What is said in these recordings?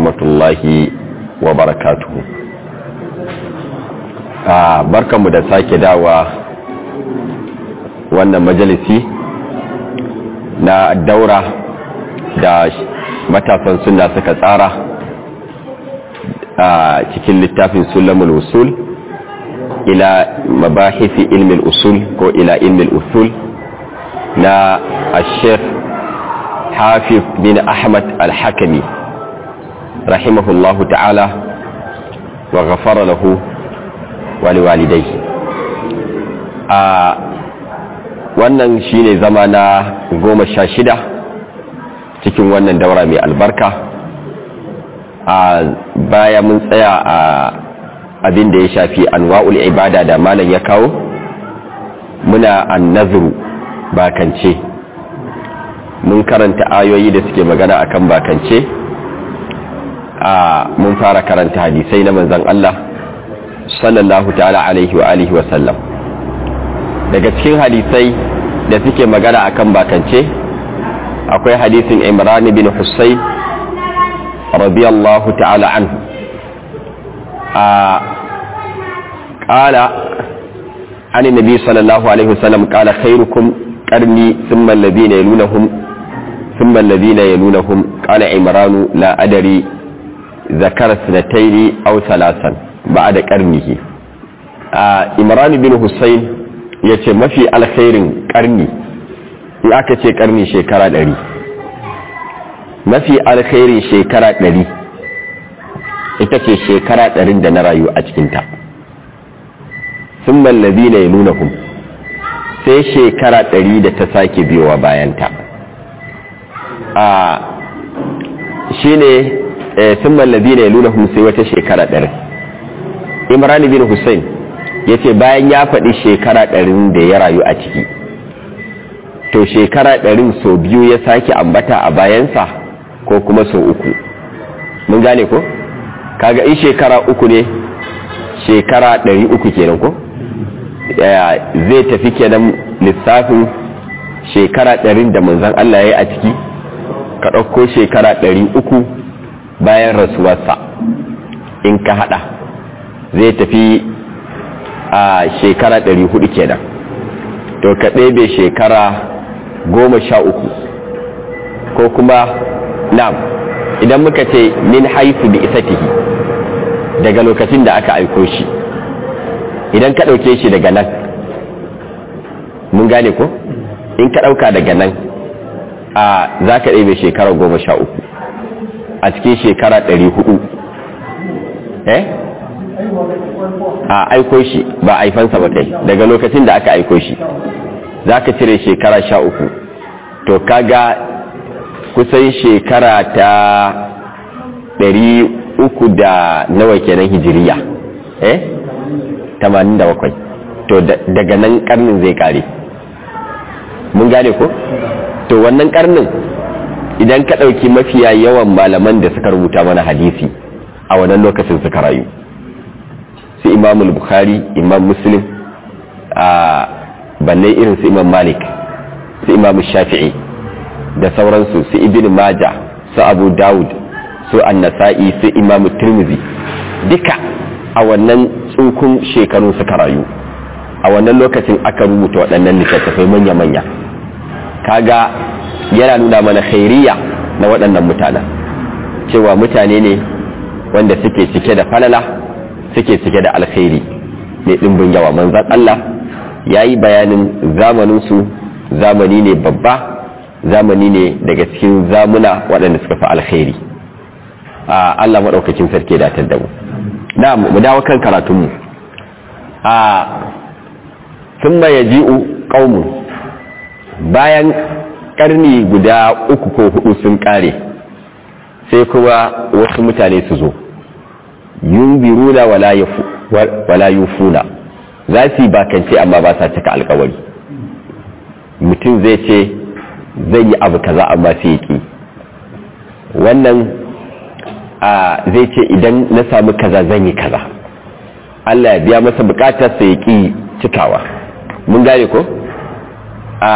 rahmatullahi wa barakatuhu barkanmu da sake dawa wannan majalisi na daura da matasan suna suka tsara a cikin littafin sulamul usul ila mabahisi ilmin usul ko ila ilmin usul na ashef hafiz bin ahmad al-hakami rahimahullahu ta'ala wa ghafara lahu waliwalidai a wannan shine zama na goma sha shida cikin wannan daura mai albarka a baya mun tsaya a abin da ya shafi anwa'ul ibada da malam ya kawo muna annazuru bakance mun karanta ayoyi da suke magana akan bakance a mun fara karanta hadisai na manzon Allah sallallahu ta'ala alaihi wa alihi wa sallam daga cikin hadisai da suke magana akan bakance akwai hadisin Imran bin Husayn radiyallahu ta'ala anhu a qala an nabi sallallahu alaihi wasallam qala khairukum qarni thumma alladhina yalunhum thumma alladhina yalunhum qala Imran la adri ذكر سنتين أو ثلاثا بعد قرنه Imran bin Hussein ya ce mafi alkhairin karni in aka ce karni shekara ɗari mafi alkhairin shekara ɗari ita ce shekara ɗarin da na rayu a cikinta sun mallabi na ya nuna kun sai shekara ɗari da ta sake biyowa bayanta a shi ne sun mallabi na ya nuna kun sai wata shekara ɗari imran bin hussein ya ce bayan ya faɗi shekara ɗarin da ya rayu a ciki to shekara ɗarin sau biyu ya sake ambata a bayansa ko kuma sau uku mun gane ko kaga in shekara uku ne shekara ɗari uku kenan ko zai tafi kenan lissafin shekara ɗarin da manzan Allah ya yi a ciki ka ɗauko shekara ɗari uku bayan rasuwarsa in ka haɗa zai tafi a shekara ɗari hudu kenan to ka ɗebe shekara goma sha uku ko kuma nam idan muka ce min haifu bi isatihi daga lokacin da aka aiko shi idan ka ɗauke shi daga nan mun gane ko in ka ɗauka daga nan a za ka ɗebe shekara goma sha uku a cikin shekara ɗari hudu eh a aiko shi ba aifansa ba kai daga lokacin da aka aiko shi za ka cire shekara sha uku to kaga kusan shekara ta ɗari uku da nawa kenan hijiriya eh tamanin da bakwai to daga nan karnin zai kare mun gane ko to wannan karnin idan ka ɗauki mafiya yawan malaman da suka rubuta mana hadisi a wannan lokacin suka rayu su imam bukhari imam muslim a balle irin su imam malik su imam shafi'i da sauransu su ibn maja su abu dawud su annasa'i su imam tirmizi duka a wannan tsukun shekaru suka rayu a wannan lokacin aka rubuta waɗannan littattafai manya-manya kaga yana nuna mana khairiya na waɗannan mutanen cewa mutane ne wanda suke cike da falala suke cike da alkhairi mai ɗimbin yawa manzan Allah ya yi bayanin zamaninsu zamani ne babba zamani ne daga cikin zamuna waɗanda suka fi alkhairi a Allah maɗaukakin sarki da da mu na mu dawo kan karatunmu a sun ya ji'u ƙaumun bayan ƙarni guda uku ko hudu sun ƙare sai kuma wasu mutane su zo yumbiruna wala yufuna za su yi bakance amma ba sa cika alkawari mutum zai ce zai yi abu kaza amma sai ya ki wannan zai ce idan na samu kaza zan yi kaza Allah ya biya masa bukatar sai ya ki cikawa mun gane ko a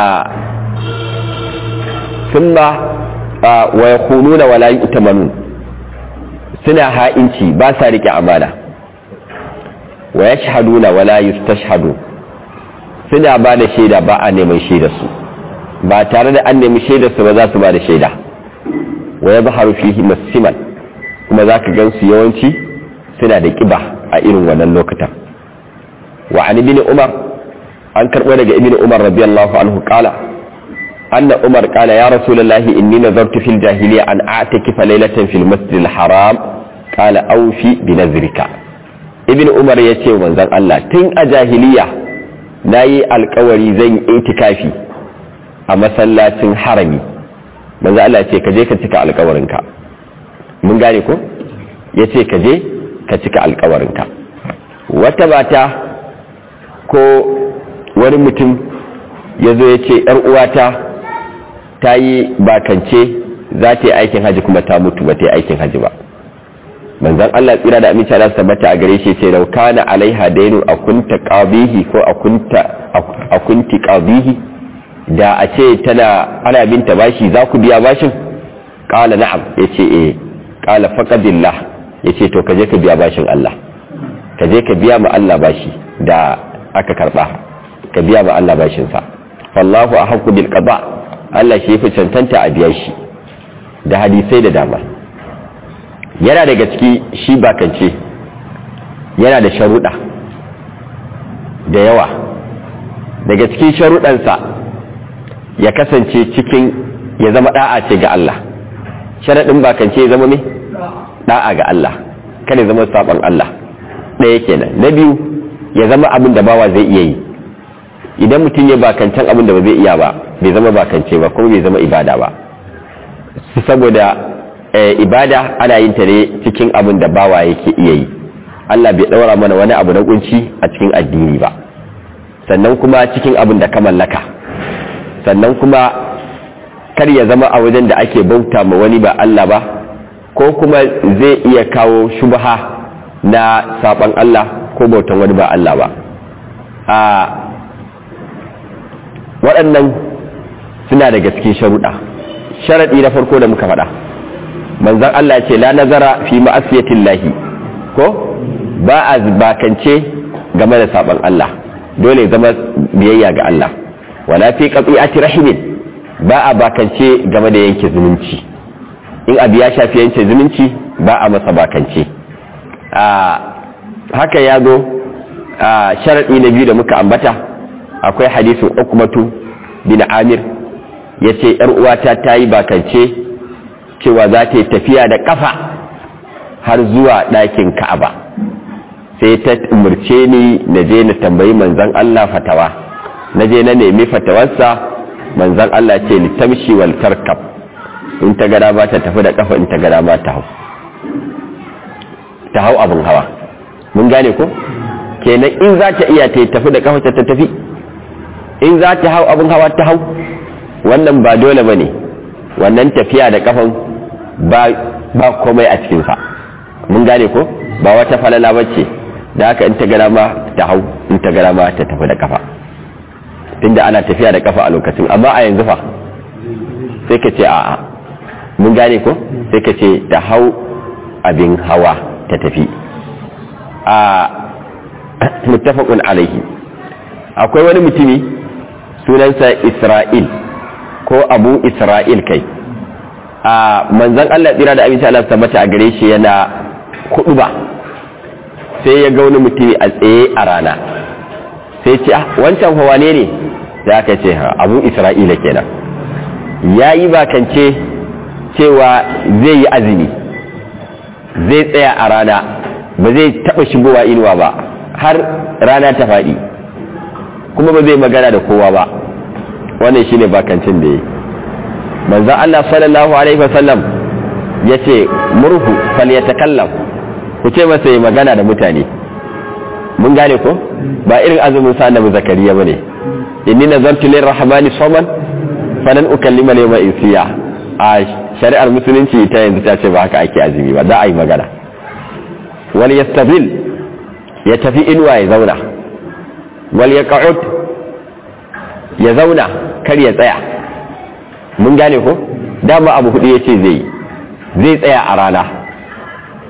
thumma wa yakhununa wala yu'tamanun suna ha'inci ba sa rike amana wa yashhaduna wala yustashhadu suna ba da shaida ba a neman shaida su ba tare da an nemi shaida su ba za su ba da shaida wa yadhharu fihi masiman kuma zaka gansu yawanci suna da kiba a irin wannan lokutan wa an ibn umar an karbo daga ibn umar radiyallahu anhu qala anna umar qala ya rasulullahi inni nazartu fil jahiliya an a'takifa laylatan fil masjidil haram qala awfi bi nazrika ibn umar yace manzon Allah tun a jahiliya nayi alkawari zan yi itikafi a masallacin harami manzo Allah ce ka je ka cika alkawarinka mun gane ko yace ka je ka cika alkawarinka wata mata ko wani mutum ya zo ya ce ‘yar uwata ta yi bakance za ta yi aikin haji kuma ta mutu ba ta yi aikin haji ba manzan Allah tsira da aminci Allah tabbata a gare shi ce rauka na alaiha dainu a kunta qabihi ko a kunti qabihi da a ce tana ana binta bashi za ku biya bashin qala na'am yace eh qala faqadillah yace to kaje ka biya bashin Allah kaje ka biya ma Allah bashi da aka karba ka biya ma Allah bashin sa wallahu ahqqu bil qada Allah shi yafi cancanta a biya shi da hadisai da dama yana daga ciki shi bakance yana da sharuɗa da yawa daga cikin sharuɗansa ya kasance cikin ya zama da'a ce ga Allah sharaɗin bakance ya zama ne da'a ga Allah kada zama saban Allah ɗaya kenan na biyu ya zama abin da bawa zai iya yi idan mutum ya bakancan abin da ba zai iya ba bai zama bakance ba kuma bai zama ibada ba saboda ibada ana yin ta ne cikin abin da bawa yake iya yi Allah bai ɗaura mana wani abu na kunci a cikin addini ba sannan kuma cikin abin da ka mallaka sannan kuma kar ya zama a wajen da ake bauta ma wani ba Allah ba ko kuma zai iya kawo shubha na saban Allah ko bautan wani ba Allah ba a waɗannan suna daga cikin sharuɗa sharaɗi na farko da muka faɗa manzan Allah ce la nazara fi ma'asiyatin lahi ko ba a bakance game da saban Allah dole zama biyayya ga Allah wala fi qati'ati rahimin ba a bakance game da yanke zumunci in abu ya shafi yanke zumunci ba a masa bakance a haka ya zo a sharadi na biyu da muka ambata akwai hadisin ukmatu bin amir yace yar uwata ta yi bakance cewa za ta yi tafiya da kafa har zuwa ɗakin ka'aba sai ta umarce ni na je na tambayi manzon Allah fatawa na je na nemi fatawarsa manzan Allah ce litamshi wal tarkab in ta gada ba ta tafi da kafa in ta gada ba ta hau ta hau abin hawa mun gane ko kenan in za ta iya ta tafi da kafa ta tafi in za ta hau abin hawa ta hau wannan ba dole ba ne wannan tafiya da kafan ba ba komai a cikinsa mun gane ko ba wata falala bace da haka in ta gada ma ta hau in ta gada ma ta tafi da kafa tunda ana tafiya da kafa a lokacin amma a yanzu fa sai ka ce a'a mun gane ko sai ka ce ta hau abin hawa ta tafi a muttafaqun alaihi akwai wani mutumi sunansa Isra'il ko Abu Isra'il kai a manzon Allah tsira da abinci Allah tabbata a gare shi yana kudu ba sai ya ga wani mutumi a tsaye a rana sai ce ah wancan fa wane ne da aka ce abu isra'ila kenan ya yi bakance cewa zai yi azumi zai tsaya a rana ba zai taɓa shigowa inuwa ba har rana ta faɗi kuma ba zai magana da kowa ba wannan shine bakancin da ya yi manzan Allah sallallahu alaihi wasallam ya ce murhu falyatakallam ku ce masa yi magana da mutane mun gane ko ba irin azumin sa annabi zakariya bane inni nazartu lirrahmani sawman falan ukallima yawma insiya a shari'ar musulunci ta yanzu ta ce ba haka ake azumi ba za a yi magana wal yastabil ya tafi inuwa ya zauna wal yaq'ud ya zauna kar ya tsaya mun gane ko dama abu hudu yace zai zai tsaya a rana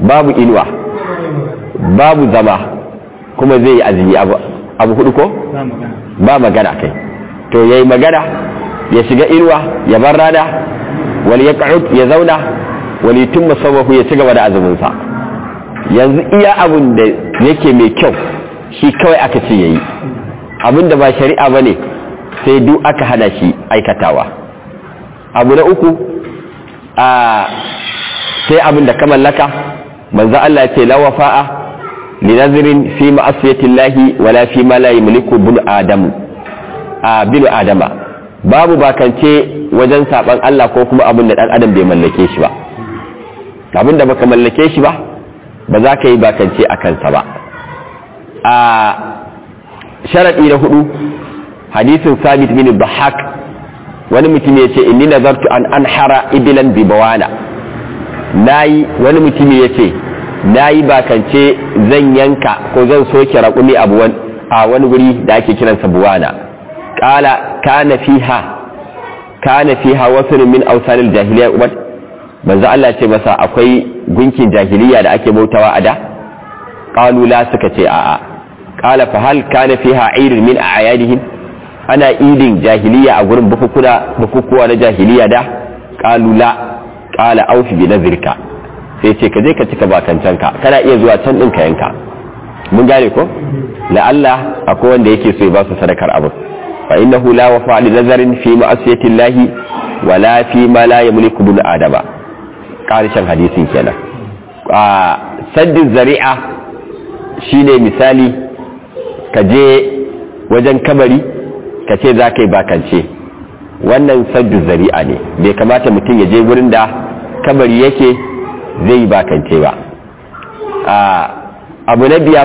babu inuwa babu zama kuma zai yi azumi abu hudu ko ba magana kai to yayi magana ya shiga inuwa ya bar rana wal yaq'ud ya zauna wal yutimma sawahu ya ci gaba da azumin sa yanzu iya abun da yake mai kyau shi kawai aka ce yayi abin da ba shari'a bane sai duk aka hana shi aikatawa abu na uku a sai abin da ka mallaka manzo Allah ya ce la wafa'a li nazrin fi ma'asiyati llahi wala fi ma la yamliku bil adam a bil adama babu bakance wajen saban Allah ko kuma abin da dan adam bai mallake shi ba abin da baka mallake shi ba ba za ka yi bakance a kansa ba a sharadi na hudu hadisin sabit bin bahak wani mutum ya ce inni nazartu an anhara ibilan bi bawana nayi wani mutum ya ce nayi bakance zan yanka ko zan soke raƙumi a wani wuri da ake kiransa buwana qala kana fiha kana fiha wasu min awsanil jahiliya ubad manzo Allah ce masa akwai gunkin jahiliya da ake bautawa a da qalu la suka ce a'a qala fa hal kana fiha irin min a'yadihim ana idin jahiliya a gurin bukukuwa na jahiliya da qalu la qala aufi bi nazirka sai ce ka je ka cika bakancanka kana iya zuwa can din ka yanka mun gane ko la Allah akwai wanda yake so ya ba su sadakar abu fa innahu la wafa li nazarin fi ma'asiyati llahi wala fi ma la yamliku bil adaba karshen hadisin kenan a saddin zari'a shine misali ka je wajen kabari ka ce za ka yi bakance wannan saddu zari'a ne bai kamata mutum ya je wurin da kabari yake zai yi bakance ba abu na biyar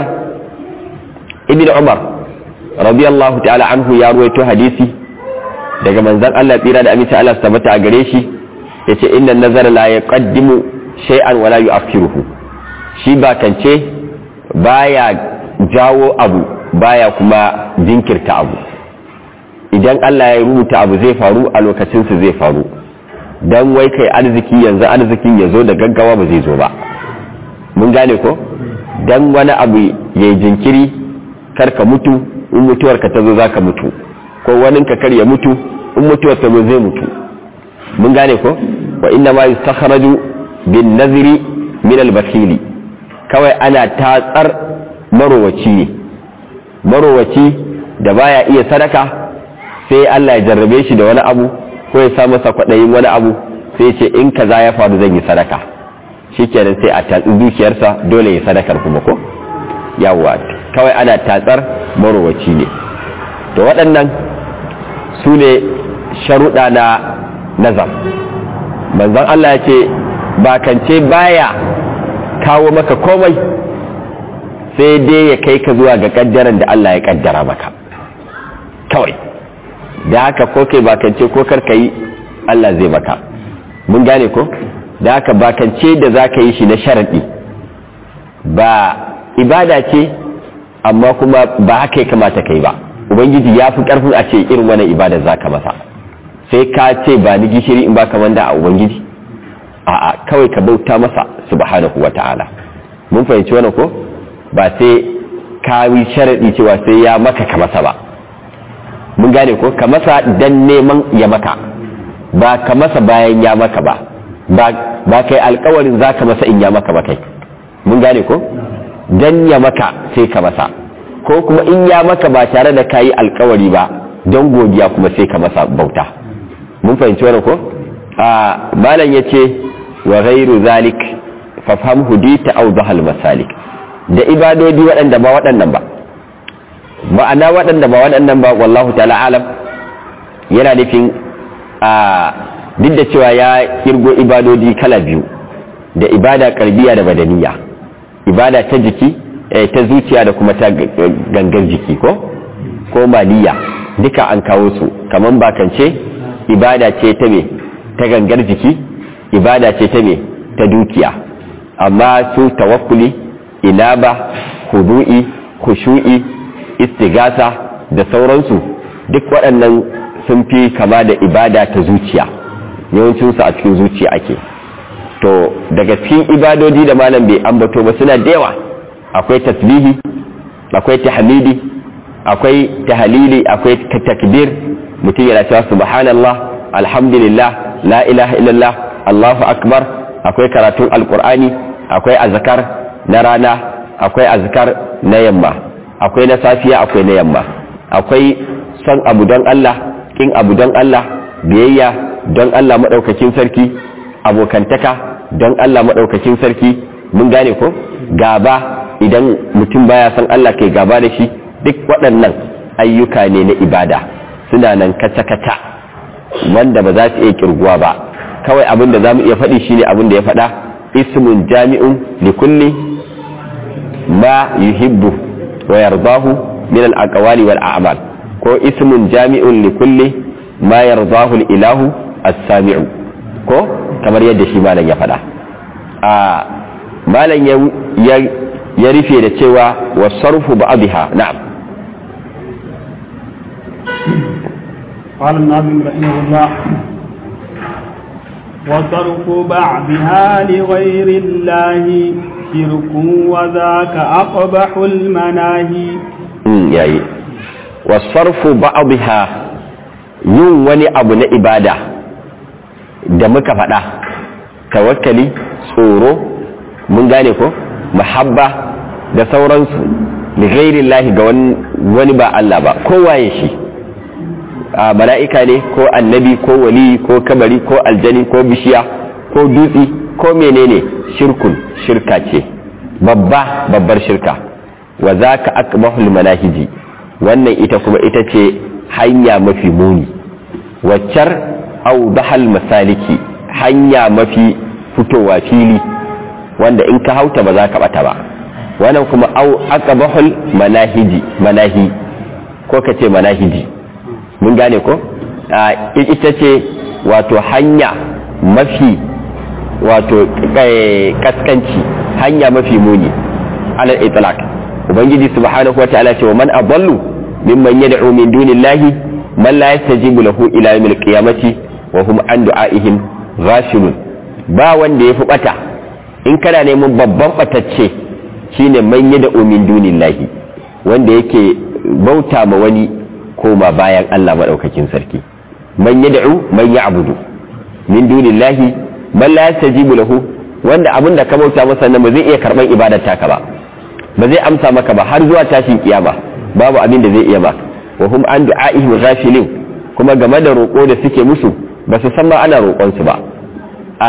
ibn umar radiyallahu ta'ala anhu ya ruwaito hadisi daga manzan Allah tsira da amince Allah tabbata a gare shi yace inna nazara la yaqaddimu shay'an wala yu'akhiruhu shi bakance baya jawo abu baya kuma jinkirta abu idan Allah ya rubuta abu zai faru a lokacinsu zai faru don wai kai arziki yanzu arzikin ya zo da gaggawa ba zai zo ba mun gane ko don wani abu ya jinkiri karka mutu in mutuwar ka ta zo za ka mutu ko wani ka kar ya mutu in mutuwar ta zo zai mutu mun gane ko wa inna ma yustakhraju bin nazri min al kawai ana tatsar marowaci ne marowaci da baya iya sadaka sai Allah ya jarrabe shi da wani abu ko ya sa masa kwaɗayin wani abu sai ce in kaza ya faru zan yi sadaka shikenan sai a tatsi dukiyarsa dole ya sadakar kuma ko yawwa kawai ana tatsar marowaci ne to waɗannan su ne sharuɗa na nazar manzon Allah ya ce bakance baya kawo maka komai sai dai ya kai ka zuwa ga kaddaran da Allah ya kaddara maka kawai da haka ko kai bakance ko karka yi Allah zai maka mun gane ko da haka bakance da za ka yi shi na sharaɗi ba ibada ce amma kuma ba haka ya kamata kai ba ubangiji ya fi ƙarfin a ce irin wani ibada za ka masa sai ka ce ba ni gishiri in ba ka manda a ubangiji a'a kawai ka bauta masa subhanahu wa ta'ala mun fahimci wannan ko ba sai ka yi sharaɗi cewa sai ya maka ka masa ba mun gane ko ka masa dan neman ya maka ba ka masa bayan ya maka ba ba kai alkawarin za ka masa in ya maka ba kai mun gane ko dan ya maka sai ka masa ko kuma in ya maka ba tare da ka yi alkawari ba don godiya kuma sai ka masa bauta mun fahimci wani ko a malam ya ce wa ghairu zalik fafham hudita aw dhahal masalik da ibadodi waɗanda ba waɗannan ba ma'ana waɗanda ba waɗannan ba wallahu ta'ala alam yana nufin a duk da cewa ya kirgo ibadodi kala biyu da ibada karbiya da badaniya ibada ta jiki ta zuciya da kuma ta gangar jiki ko ko maliya duka an kawo su kamar bakance ibada ce ta me ta gangar jiki ibada ce ta me ta dukiya amma su tawakkuli inaba hudu'i khushu'i istigasa da sauransu duk waɗannan sun fi kama da ibada ta zuciya yawancinsu a cikin zuciya ake to daga cikin ibadodi da malam bai ambato ba suna da yawa akwai tasbihi akwai tahmidi akwai tahlili akwai takbir mutum yana cewa subhanallah alhamdulillah la ilaha illallah allahu akbar akwai karatun alqur'ani akwai azkar na rana akwai azkar na yamma akwai na safiya akwai na yamma akwai son abu don Allah kin abu don Allah biyayya don Allah madaukakin sarki abokantaka don Allah madaukakin sarki mun gane ko gaba idan mutum baya son Allah kai gaba da shi duk waɗannan ayyuka ne na ibada suna nan kata-kata wanda ba za su iya kirguwa ba kawai abin da za mu iya faɗi shine abin da ya faɗa ismun jami'un li kulli ma yuhibbu wa yardahu min al-aqwali wal a'mal ko ismun jami'un li kulli ma yardahu al-ilahu as-sami'u ko kamar yadda shi malam ya faɗa a malam ya ya rufe da cewa wa sarfu ba'dha na'am قال الناظم رحمه الله وصرف بعضها لغير الله شرك وذاك أقبح المناهي yayi wasarfu ba'dha yin wani abu na ibada da muka faɗa tawakkali tsoro mun gane ko mahabba da sauransu da ghairillahi ga wani ba Allah ba kowaye shi a mala'ika ne ko annabi ko wali ko kabari ko aljani ko bishiya ko dutse ko menene shirkun shirka ce babba babbar shirka wa za ka akmahul manahiji wannan ita kuma ita ce hanya mafi muni waccar au dahal masaliki hanya mafi fitowa fili wanda in ka hauta ba za ka bata ba wannan kuma au aqbahul manahiji manahi ko ka ce manahiji mun gane ko ita ce wato hanya mafi wato kaskanci hanya mafi muni alal itlaq ubangiji subhanahu wa ta'ala ce wa man adallu mimman yad'u min dunillahi man la yastajibu lahu ila yawmil qiyamati wa hum an du'aihim ghafilun ba wanda yafi bata in kana neman babban batacce shine man yad'u min dunillahi wanda yake bauta ma wani koma bayan Allah madaukakin sarki man yad'u man ya'budu min dunillahi man la yastajibu lahu wanda abinda ka bauta masa nan ba zai iya karban ibadar taka ba ba zai amsa maka ba har zuwa tashin kiyama babu abin da zai iya ba wa hum an du'a'ihim ghafilin kuma game da roƙo da suke musu ba su san ma ana roƙon su ba a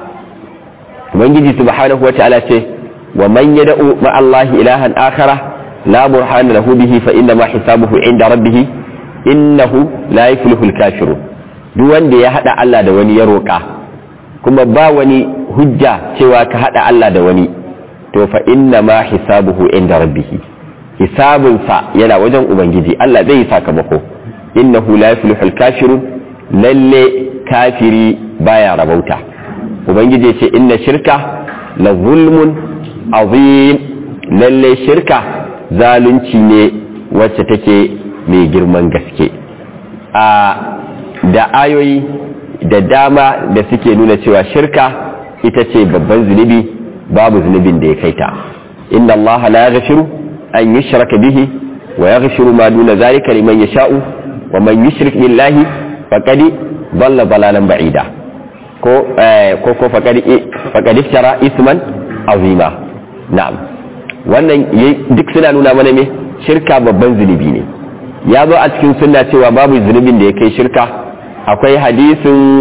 ubangiji subhanahu wa ta'ala ce wa man yad'u ma Allah ilahan akhara la burhana lahu bihi fa inna ma hisabuhu inda rabbih innahu la yuflihu al-kafirun duk wanda ya hada Allah da wani ya roƙa kuma ba wani hujja cewa ka hada Allah da wani to fa inna ma hisabuhu inda rabbih hisabunsa yana wajen ubangiji Allah zai yi sakamako innahu la yuflihu al-kafirun lalle kafiri baya rabauta ubangiji ce inna shirka la zulmun azim lalle shirka zalunci ne wacce take mai girman gaske a da ayoyi da dama da suke nuna cewa shirka ita ce babban zunubi babu zunubin da ya kai ta inna Allah la yaghfiru an yushraka bihi wa yaghfiru ma duna zalika liman yasha'u wa man yushrik billahi faqad dhalla dalalan ba'ida ko ko ko faqad faqad iftara isman azima na'am wannan duk suna nuna mana me shirka babban zunubi ne ya zo a cikin sunna cewa babu zunubin da ya kai shirka akwai hadisin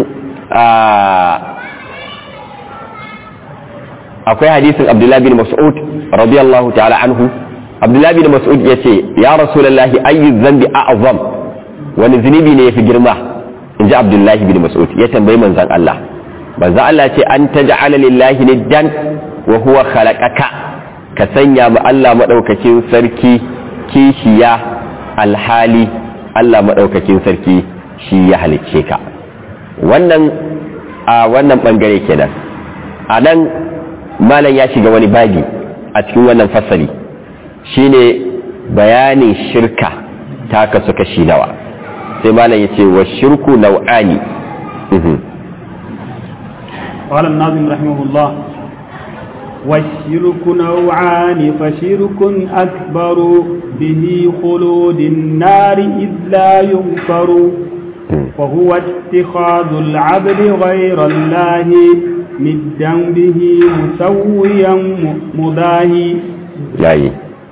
akwai hadisin abdullahi bin mas'ud radiyallahu ta'ala anhu abdullahi bin mas'ud ya ce ya rasulullahi ayyu zambi a'zam wani zunubi ne yafi girma in ji abdullahi bin mas'ud ya tambayi manzon Allah manzon Allah ce an taj'ala lillahi niddan wa huwa khalaqaka ka sanya ma Allah madaukakin sarki kishiya alhali Allah madaukakin sarki shi ya halicce ka wannan a wannan bangare kenan a nan malam ya shiga wani babi a cikin wannan fasali shine bayanin shirka ta kasu kashi nawa sai malam ya ce wa shirku nau'ani قال الناظم رحمه الله والشرك نوعان فشرك أكبر به خلود النار إذ لا يغفر وهو اتخاذ العبد غير الله ندا به مسويا مضاهي yayi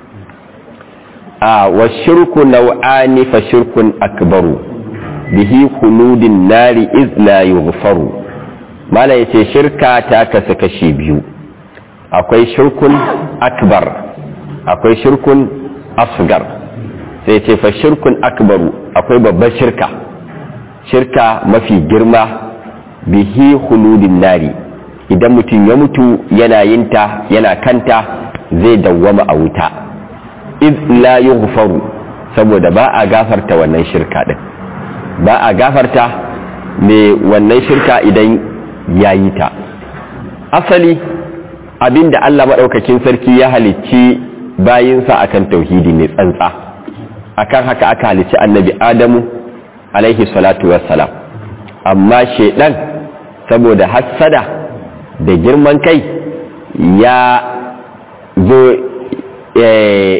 a wa shirku nau'ani fa shirkun akbaru bihi khuludin nari iz la yughfaru mala yace shirka ta kasu kashi biyu akwai shirkun akbar akwai shirkun asgar sai ce fa shirkun akbaru akwai babbar shirka shirka mafi girma bihi khuludin nari idan mutum ya mutu yana yinta yana kanta zai dawwama a wuta iz la yughfaru saboda ba a gafarta wannan shirka din ba a gafarta me wannan shirka idan yayi ta asali abinda Allah madaukakin sarki ya halicci bayinsa akan tauhidi ne tsantsa akan haka aka halicci annabi Adamu alaihi salatu wassalam amma shedan saboda hassada da girman kai ya zo ya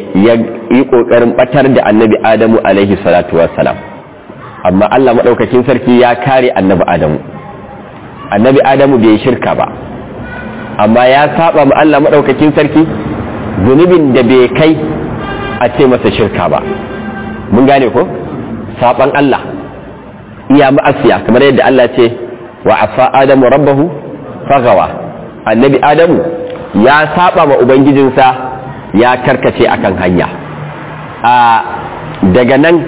yi ƙoƙarin ɓatar da annabi adamu alaihi salatu wassalam amma allah maɗaukakin sarki ya kare annabi adamu annabi adamu bai yi shirka ba amma ya saba ma allah maɗaukakin sarki zunubin da bai kai a ce masa shirka ba mun gane ko saban allah iya ma'asiya kamar yadda allah ce wa afa adamu rabbahu fagawa annabi adamu ya saba ma ubangijinsa ya karkace akan hanya a daga nan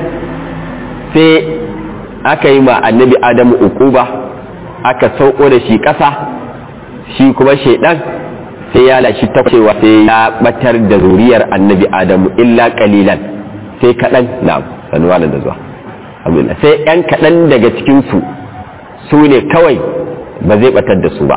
sai aka yi ma annabi adamu ukuba aka sauko da shi ƙasa shi kuma shaidan sai ya lashi ta cewa sai ya batar da zuriyar annabi adamu illa kalilan sai kaɗan na sanuwa da zuwa sai ‘yan kaɗan daga cikinsu su ne kawai ba zai batar da su ba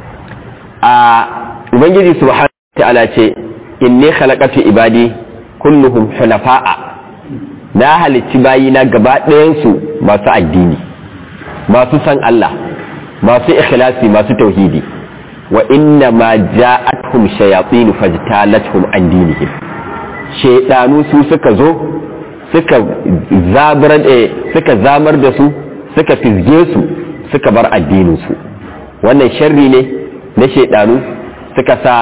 a ubangiji subhanahu ta'ala ce inni khalaqatu ibadi kulluhum hunafa'a na halicci bayina gaba ɗayansu masu addini masu san Allah masu ikhlasi masu tauhidi wa inna ma ja'atuhum shayatin fajtalathum an dinihim shaydanu su suka zo suka zabar suka zamar da su suka fizge su suka bar addinin su wannan sharri ne na shaydanu suka sa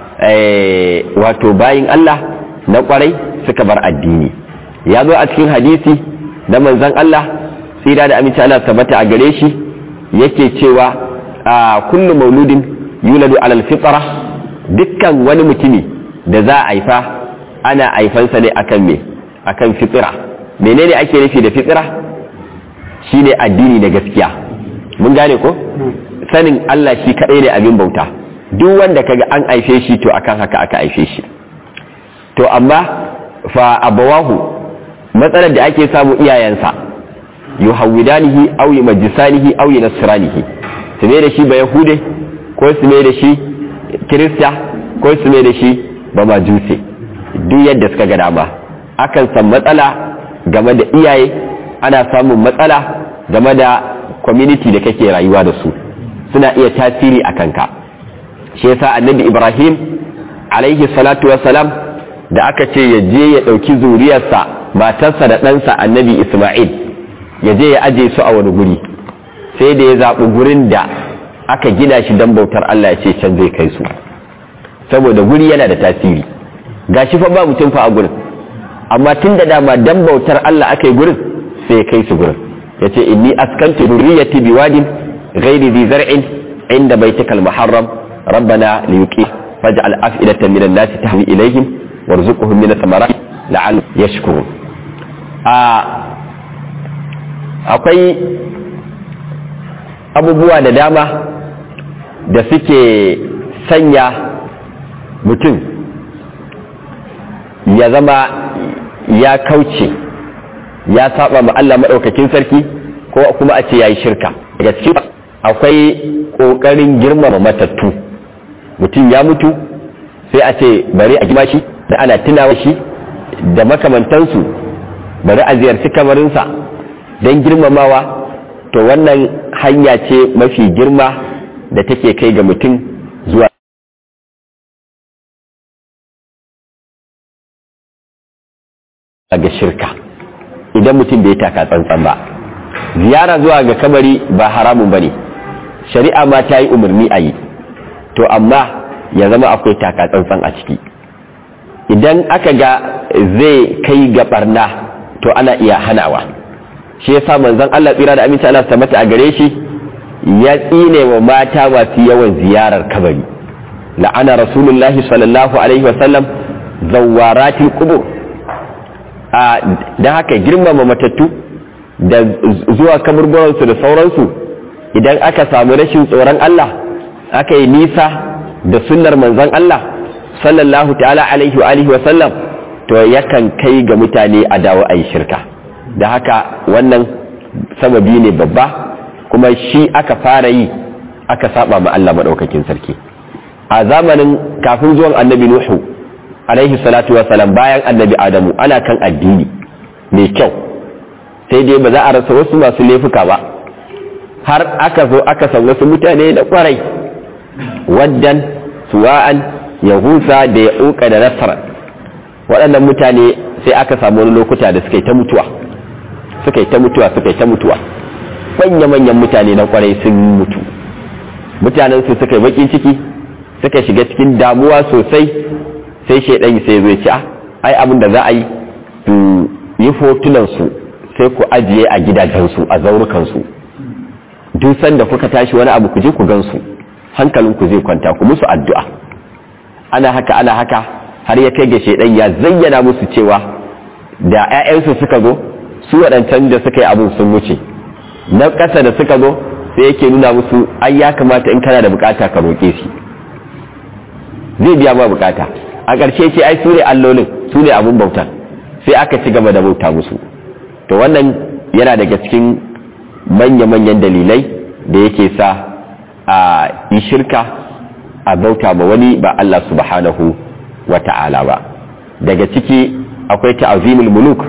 wato bayin Allah na kwarai suka bar addini ya zo a cikin hadisi na manzon Allah tsira da aminci Allah tabbata a gare shi yake cewa a kullu mauludin yuladu alal fitra dukkan wani mutumi da za a haifa ana haifansa ne akan me akan fitra menene ake nufi da fitra shine addini da gaskiya mun gane ko sanin Allah shi kadai ne abin bauta duk wanda kaga an haife shi to akan haka aka haife shi to amma fa abawahu matsalar da ake samu iyayensa yuhawidanihi aw yumajjisanihi aw yunasranihi su ne da shi ba yahude ko su ne da shi kirista ko su ne da shi ba majuse duk yadda suka ga dama akan san matsala game da iyaye ana samun matsala game da community da kake rayuwa da su suna iya tasiri a kanka shi yasa annabi ibrahim alaihi salatu wassalam da aka ce ya je ya ɗauki zuriyarsa matarsa da ɗansa annabi isma'il ya je ya aje su a wani guri sai da ya zaɓi gurin da aka gina shi don bautar Allah ya ce can zai kai su saboda guri yana da tasiri ga shi fa ba mutum fa a gurin amma tun da dama don bautar Allah aka yi gurin sai ya kai su gurin ya ce inni askantu zurriyati biwadin ghairi zi zar'in inda baitikal muharram rabbana liyuqi faj'al af'idatan minan nasi tahwi ilaihim warzuqhum min ath-thamarat la'al yashkurun a akwai abubuwa da dama da suke sanya mutum ya zama ya kauce ya saba ma Allah maɗaukakin sarki ko kuma a ce ya yi shirka daga cikin akwai ƙoƙarin girmama matattu mutum ya mutu sai a ce bari a gima shi da ana tunawa shi da makamantansu bari a ziyarci kamarinsa don girmamawa to wannan hanya ce mafi girma da take kai ga mutum zuwa ga shirka idan mutum bai taka tsantsan ba ziyara zuwa ga kabari ba haramun ba ne shari'a ma ta yi umarni a yi to amma ya zama akwai taka tsantsan a ciki idan aka ga zai kai ga barna to ana iya hanawa shi yasa manzon Allah tsira da aminci Allah mata a gare shi ya tsine wa mata masu yawan ziyarar kabari la'ana rasulullahi sallallahu alaihi wasallam zawaratil qubur a dan haka girmama matattu da zuwa kaburburansu da sauransu idan aka samu rashin tsoron Allah aka yi nisa da sunnar manzon Allah sallallahu ta'ala alaihi wa alihi wa sallam to yakan kai ga mutane a dawo a yi shirka da haka wannan sababi ne babba kuma shi aka fara yi aka saba ma Allah madaukakin sarki a zamanin kafin zuwan annabi nuhu alaihi salatu wa salam bayan annabi adamu ana kan addini mai kyau sai dai ba za a rasa wasu masu laifuka ba har aka zo aka san wasu mutane da kwarai waddan suwa'an ya husa da ya uka da nasara waɗannan mutane sai aka samu wani lokuta da suka yi ta mutuwa suka yi ta mutuwa suka yi ta mutuwa manya-manyan mutane na kwarai sun mutu mutanen su suka yi bakin ciki suka shiga cikin damuwa sosai sai shaidan sai zo ci ai abin da za a yi su yi hotunan su sai ku ajiye a gidajensu a zaurukansu duk sanda kuka tashi wani abu ku je ku gansu hankalinku zai kwanta ku musu addu'a ana haka ana haka har ya kai ga shaidan ya zayyana musu cewa da 'ya'yansu suka zo su waɗancan da suka yi abin sun wuce na ƙasa da suka zo sai yake nuna musu ai ya kamata in kana da bukata ka roƙe shi zai biya ma bukata a ƙarshe ce ai su ne allolin su ne abin bautan sai aka ci gaba da bauta musu to wannan yana daga cikin manya-manyan dalilai da yake sa a yi shirka a bauta ma wani ba Allah subhanahu wa ta'ala ba daga ciki akwai ta'azimul muluk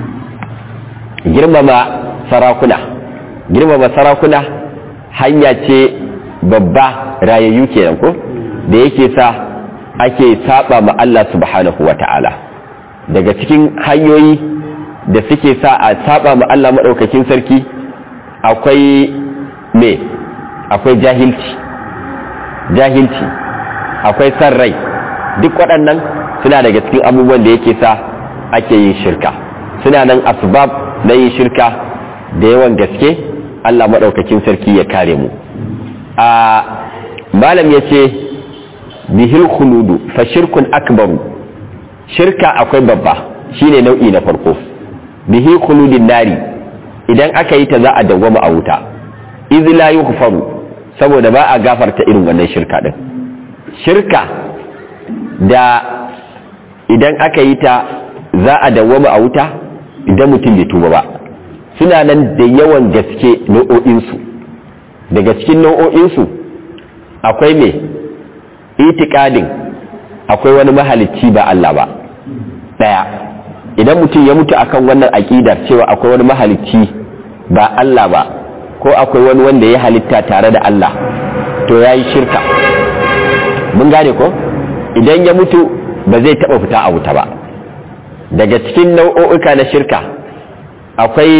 girmama sarakuna girmama sarakuna hanya ce babba rayayyu kenan ko da yake sa ake saba ma Allah subhanahu wa ta'ala daga cikin hanyoyi da suke sa a saba ma Allah maɗaukakin sarki akwai me akwai jahilci jahilci akwai san rai duk waɗannan suna daga cikin abubuwan da yake sa ake yin shirka suna nan asbab na yin shirka da yawan gaske Allah maɗaukakin sarki ya kare mu a malam ya ce bihil khuludu fa shirkun akbaru shirka akwai babba shine nau'i na farko bihi khuludin nari idan aka yi ta za a dawwama a wuta iz la yughfaru saboda ba a gafarta irin wannan shirka din shirka da idan aka yi ta za a dawwama a wuta idan mutum bai tuba ba suna nan da yawan gaske nau'o'insu daga cikin nau'o'insu akwai me itikadin akwai wani mahalicci ba Allah ba daya idan mutum ya mutu akan wannan aƙidar cewa akwai wani mahalicci ba Allah ba ko akwai wani wanda ya halitta tare da Allah to ya yi shirka mun gane ko idan ya mutu ba zai taɓa fita a wuta ba daga cikin nau'o'uka na shirka akwai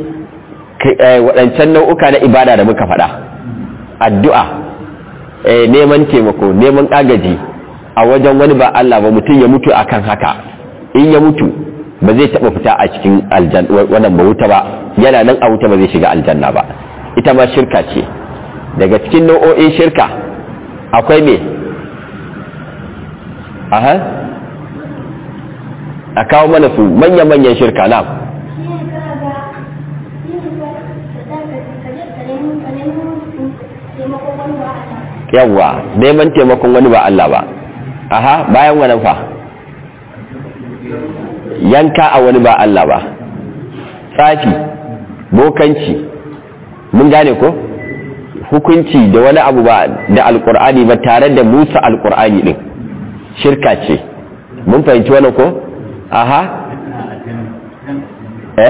waɗancan nau'uka na ibada da muka faɗa addu'a neman taimako neman agaji a wajen wani ba Allah ba mutum ya mutu akan haka in ya mutu ba zai taɓa fita a cikin wannan ba wuta ba yana nan a wuta ba zai shiga aljanna ba ita ma shirka ce daga cikin nau'o'in shirka akwai me aha a kawo mana su manya-manyan shirka na yawwa neman taimakon wani ba Allah ba aha bayan wannan fa yanka a wani ba Allah ba tsafi bokanci mun gane ko hukunci da wani abu ba da alkur'ani ba tare da musa alkur'ani din shirka ce mun fahimci wannan ko aha eh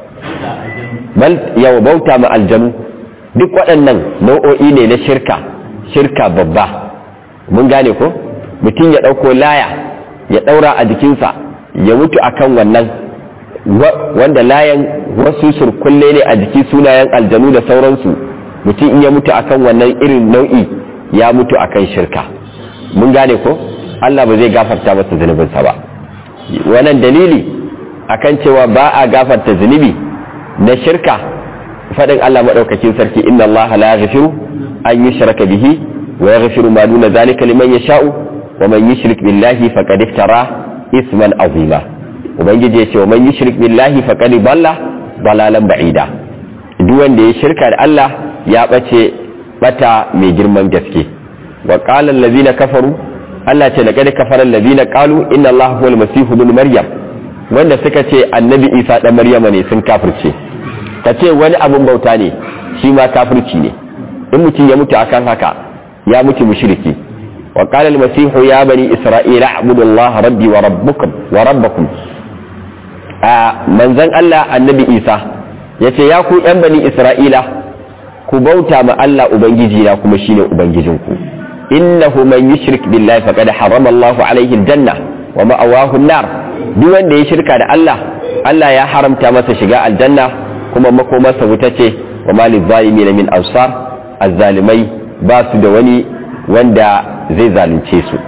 bal yawa bauta ma aljanu duk waɗannan nau'o'i ne na shirka shirka babba mun gane ko mutum ya ɗauko laya ya ɗaura a jikinsa ya mutu akan wannan wanda layan wasu surkulle ne a jiki sunayen aljanu da sauransu mutum in ya mutu akan wannan irin nau'i ya mutu akan shirka mun gane ko Allah ba zai gafarta masa zunubinsa ba wannan dalili akan cewa ba a gafarta zunubi na shirka faɗin Allah maɗaukakin sarki inna Allah la yaghfiru an yushraka bihi wa yaghfiru ma duna zalika liman yasha'u wa man yushrik billahi faqad iftara isman azima ubangiji ya ce wa man yushrik billahi faqad dalla dalalan ba'ida duk wanda ya shirka da Allah ya bace bata mai girman gaske wa qala allazina kafaru Allah ce laqad kafara allazina qalu inna Allah huwal masih ibn maryam wanda suka ce annabi Isa dan Maryama ne sun kafirce ka ce wani abun bauta ne shi ma kafirci ne in mutum ya mutu akan haka ya mutu mushriki wa qala al-masih ya bani isra'ila a'budu Allah rabbi wa rabbukum wa rabbakum a manzon Allah annabi Isa yace ya ku yan bani isra'ila ku bauta ma Allah ubangiji na kuma shine ubangijinku innahu man yushrik billahi faqad harrama Allah alayhi al-janna wa ma'awahu an-nar duk wanda ya shirka da Allah Allah ya haramta masa shiga aljanna kuma makomarsa wuta ce wa malin zalimi na min ansar azzalimai ba su da wani wanda zai zalunce su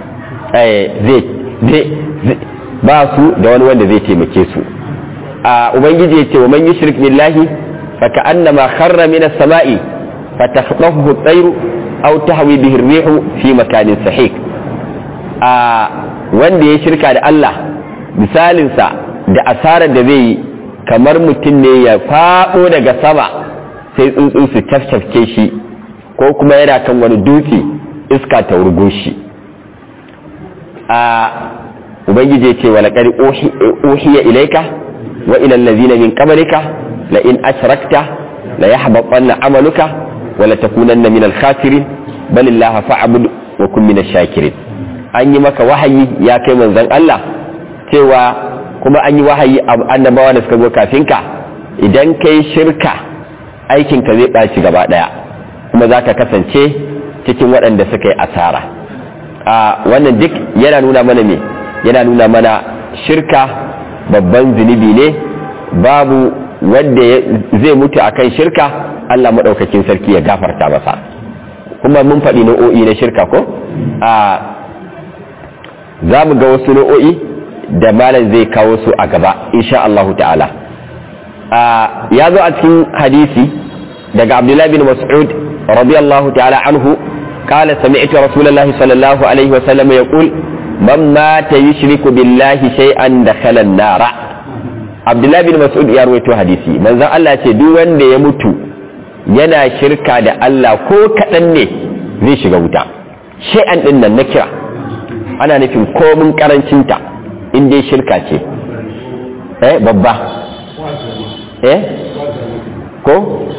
ba su da wani wanda zai taimake su a ubangiji ya ce wa man yushrik billahi fa ka'annama kharra min as-sama'i fa takhtafuhu at-tayru aw tahwi bihi ar-rihu fi makanin sahik a wanda ya shirka da Allah misalinsa da asarar da zai yi kamar mutum ne ya faɗo daga sama sai tsuntsu su tafcafke shi ko kuma yana kan wani dutse iska ta wurgo shi a ubangiji ya ce wa laqad uhiya ilayka wa ila allazina min qablika la in ashrakta la yahbatanna amaluka wa la takunanna min al-khasirin bal illaha fa'bud wa kun min ash-shakirin an yi maka wahayi ya kai manzon Allah cewa kuma an yi wahayi annabawa da suka zo kafin ka idan kai shirka aikinka zai ɓaci gaba ɗaya kuma za ka kasance cikin waɗanda suka yi asara a wannan duk yana nuna mana me yana nuna mana shirka babban zunubi ne babu wanda zai mutu akan shirka Allah maɗaukakin sarki ya gafarta masa kuma mun faɗi nau'o'i na shirka ko a za mu ga wasu nau'o'i da malam zai kawo su a gaba insha Allah ta'ala ya zo a cikin hadisi daga Abdullah bin Mas'ud radiyallahu ta'ala anhu قال سمعت رسول الله صلى الله عليه وسلم يقول من مات يشرك بالله شيئا دخل النار عبد الله بن مسعود ya rawaito hadisi manzon Allah ce duk wanda ya mutu yana shirka da Allah ko kadan ne zai shiga wuta shay'an din nan na kira ana nufin komin karancinta in dai shirka ce eh babba eh ko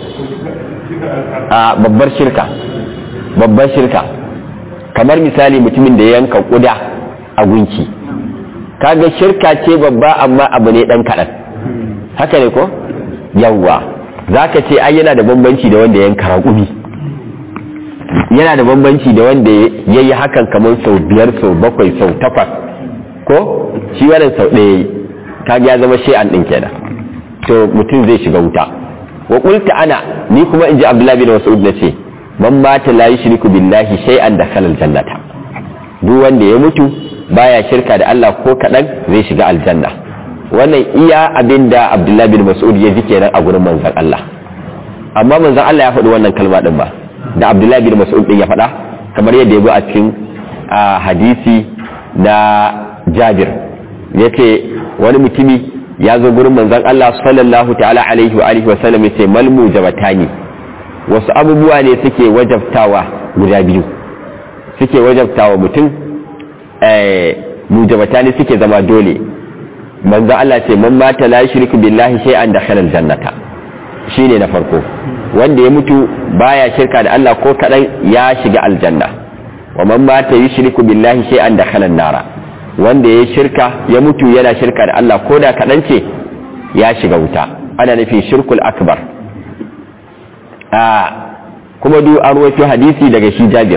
a babbar shirka babbar shirka kamar misali mutumin da ya yanka kuda a gunki kaga shirka ce babba amma abu ne dan kaɗan haka ne ko yawwa za ka ce ai yana da bambanci da wanda ya yanka raƙumi yana da bambanci da wanda ya yi hakan kamar sau biyar sau bakwai sau takwas ko shi wannan sau ɗaya kaga ya zama shi'an ɗin kenan to mutum zai shiga wuta wa qulta ana ni kuma in ji abdullahi bin mas'ud na ce man mata la yushriku billahi shay'an dakhala aljannata duk wanda ya mutu baya shirka da Allah ko kadan zai shiga aljanna wannan iya abinda abdullahi bin mas'ud ya ji kenan a gurin manzon Allah amma manzon Allah ya faɗi wannan kalma din ba da abdullahi bin mas'ud din ya faɗa kamar yadda ya zo a cikin hadisi na jabir yace wani mutumi ya zo gurin manzon Allah sallallahu ta'ala alaihi wa alihi wa sallam yace mal mujabatani wasu abubuwa ne suke wajabtawa guda biyu suke wajabtawa mutum eh mujabatani suke zama dole manzon Allah ce man mata la yushriku billahi shay'an dakhala aljannata shine na farko wanda ya mutu baya shirka da Allah ko kadan ya shiga aljanna wa man mata yushriku billahi shay'an dakhala an-nara wanda ya shirka ya mutu yana shirka da Allah ko da kaɗan ce ya shiga wuta ana nufin shirkul akbar a kuma duk an rawaito hadisi daga shi jabir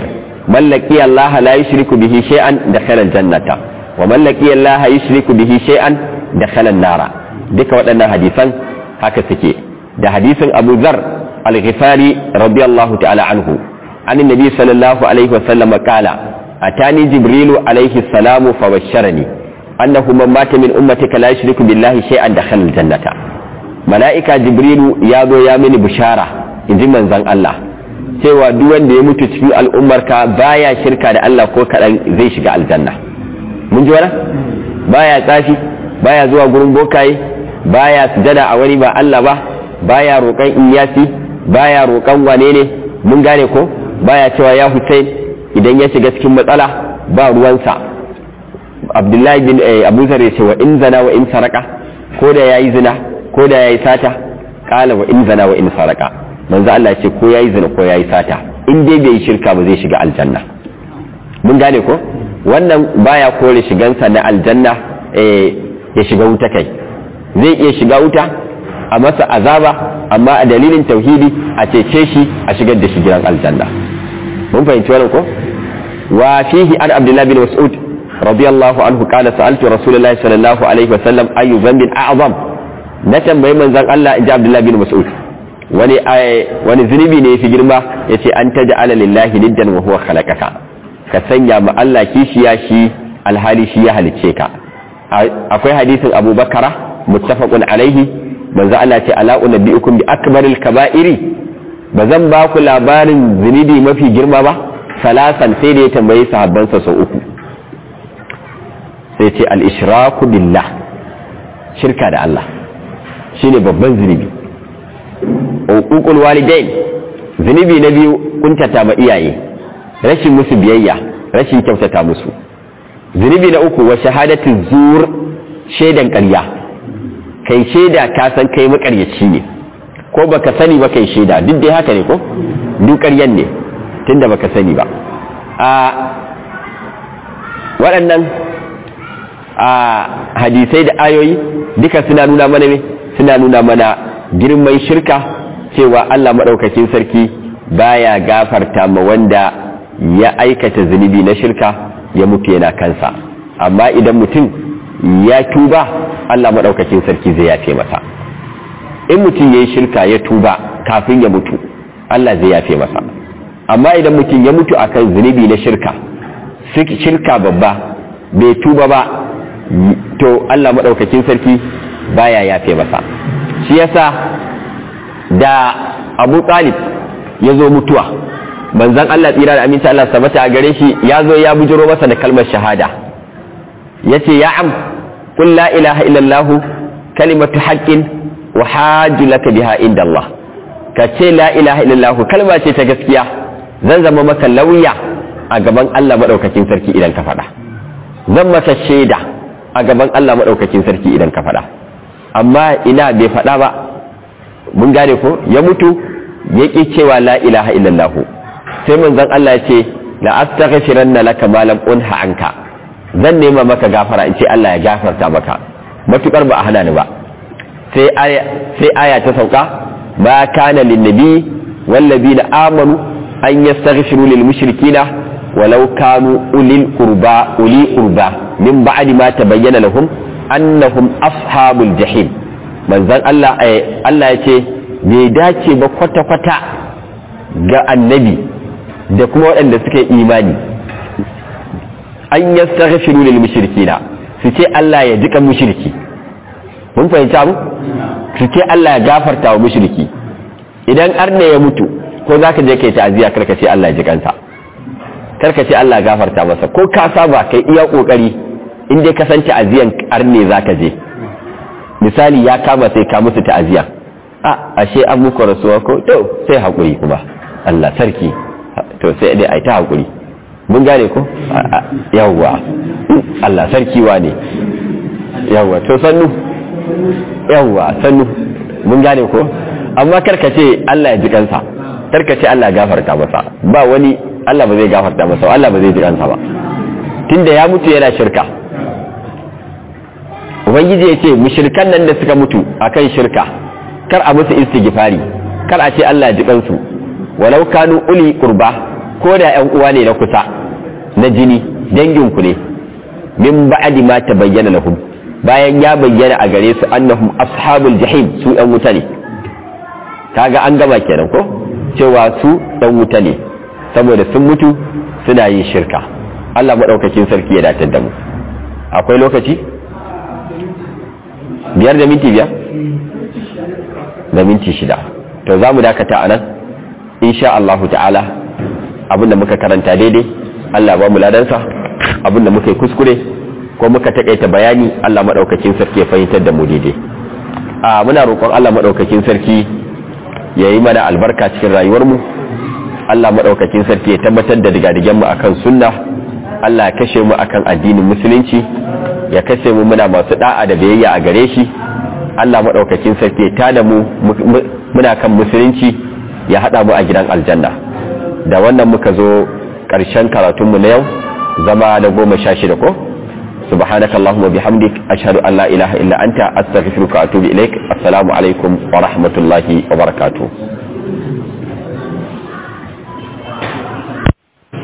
man laqiya Allah la yushriku bihi shay'an dakhala al-jannata wa man laqiya Allah yushriku bihi shay'an dakhala an-nara duka waɗannan hadisan haka suke da hadisin Abu Dharr al-Ghifari radiyallahu ta'ala anhu an annabi sallallahu alaihi wa sallam qala atani jibrilu alaihi salamu fabashsharani annahu man mata min ummatika la yushriku billahi shay'an dakhala al-jannata mala'ika jibrilu ya zo ya mini bishara inji manzon Allah cewa duk wanda ya mutu cikin al'ummarka baya shirka da Allah ko kaɗan zai shiga aljanna mun ji wani baya tsafi baya zuwa gurin bokaye baya sujada a wani ba Allah ba baya roƙon iyasi baya roƙon wane ne mun gane ko baya cewa ya Hussein idan ya shiga cikin matsala ba ruwansa Abdullahi bin Abu Zar ya ce wa in zana wa in saraka ko da yayi zina ko da yayi sata kala wa in zana wa in saraka manzo Allah ce ko yayi zina ko yayi sata in dai bai shirka ba zai shiga aljanna mun gane ko wannan baya kore shigansa na aljanna eh ya shiga wuta kai zai iya shiga wuta a masa azaba amma a dalilin tauhidi a cece shi a shigar da shi gidan aljanna mun fahimci wannan ko wa fihi an abdullah bin mas'ud radiyallahu anhu qala sa'altu rasulullahi sallallahu alaihi wasallam ayu dhanbin a'zam na tambayi manzon Allah inji abdullah bin mas'ud wani wani zunubi ne yafi girma yace an taj'ala lillahi niddan wa huwa khalaqaka ka sanya ma Allah kishiya shi alhali shi ya halicce ka akwai hadisin Abu Bakara muttafaqun alaihi manzo Allah ce ala unabbiukum bi akbaril kaba'iri bazan ba ku labarin zunubi mafi girma ba salasan sai da ya tambayi sahabbansa sau uku sai ce al-ishraku billah shirka da Allah shine babban zunubi uququl walidain zunubi na biyu kuntata ma iyaye rashin musu biyayya rashin kyautata musu zunubi na uku wa shahadatu zur shaidan ƙarya kai shaida ka san kai makaryaci ne ko baka sani ba kai shaida duk dai haka ne ko duk ƙaryan ne tunda baka sani ba a waɗannan a hadisai da ayoyi duka suna nuna mana me suna nuna mana girman shirka cewa Allah maɗaukakin sarki baya gafarta ma wanda ya aikata zunubi na shirka ya mutu yana kansa amma idan mutum ya tuba Allah maɗaukakin sarki zai yafe masa in mutum ya yi shirka ya tuba kafin ya mutu Allah zai yafe masa amma idan mutum ya mutu akan zunubi na shirka shirka babba bai tuba ba to Allah maɗaukakin sarki baya yafe masa shi yasa da abu talib ya zo mutuwa manzan Allah tsira da aminci Allah sabata a gare shi ya zo ya bujiro masa da kalmar shahada ya ce ya am kun la ilaha illallahu kalimatu haƙƙin wa hajju laka biha inda Allah ka ce la ilaha illallahu kalma ce ta gaskiya zan zama maka lauya a gaban Allah maɗaukakin sarki idan ka faɗa zan maka shaida a gaban Allah maɗaukakin sarki idan ka faɗa amma ina bai faɗa ba mun gane ko ya mutu ya ƙi cewa la ilaha illallahu sai manzon Allah ya ce la astaghfiranna laka ma lam unha anka zan nema maka gafara in ce Allah ya gafarta maka matukar ba a hana ni ba sai aya sai aya ta sauka ma kana lin nabi wal ladina amanu an yastaghfiru lil mushrikina walau kanu ulil qurba uli qurba min ba'di ma tabayyana lahum annahum ashabul jahim manzon Allah Allah ya ce bai dace ba kwata-kwata ga annabi da kuma waɗanda suka yi imani an yi sarrafiru lil mushrikina su ce Allah ya jika mushriki mun fahimci abu su ce Allah ya gafarta wa mushriki idan arne ya mutu ko za ka je kai ta'aziyya karka ce Allah ya jikansa karka ce Allah ya gafarta masa ko ka saba kai iya kokari in dai ka san ta'aziyan arne za ka je misali ya kama sai ka musu ta'aziyya a ashe an muku rasuwa ko to sai haƙuri kuma Allah sarki to sai dai ai ta haƙuri mun gane ko yawwa Allah sarki wa ne yawwa to sannu yawwa sannu mun gane ko amma karkace Allah ya ji kansa karkace Allah ya gafarta masa ba wani Allah ba zai gafarta masa Allah ba zai ji kansa ba tunda ya mutu yana shirka ubangiji ya ce mushrikan nan da suka mutu akan shirka kar a musu istighfari kar a ce Allah ji kansu walau kanu uli qurba ko da ƴan uwa ne na kusa na jini danginku ne min ba'di ma tabayyana lahum bayan ya bayyana a gare su annahum ashabul jahim su ɗan wuta ne kaga an gama kenan ko cewa su ɗan wuta ne saboda sun mutu suna yin shirka Allah maɗaukakin sarki ya datar da mu akwai lokaci biyar da minti biyar da minti shida to za mu dakata a nan insha Allahu ta'ala abinda muka karanta daidai Allah ba mu ladansa abinda muka yi kuskure ko muka takaita bayani Allah maɗaukakin sarki ya fahimtar da mu daidai a muna roƙon Allah maɗaukakin sarki ya yi mana albarka cikin rayuwarmu Allah maɗaukakin sarki ya tabbatar da digadigenmu akan sunna Allah ya kashe mu akan addinin musulunci ya kashe mu muna masu da'a da biyayya a gare shi Allah maɗaukakin sarki ya tada mu muna kan musulunci ya haɗa mu a gidan aljanna da wannan muka zo ƙarshen karatunmu na yau zama da goma sha shida ko سبحانك اللهم وبحمدك أشهد أن لا إله إلا أنت أستغفرك وأتوب إليك السلام عليكم ورحمة الله وبركاته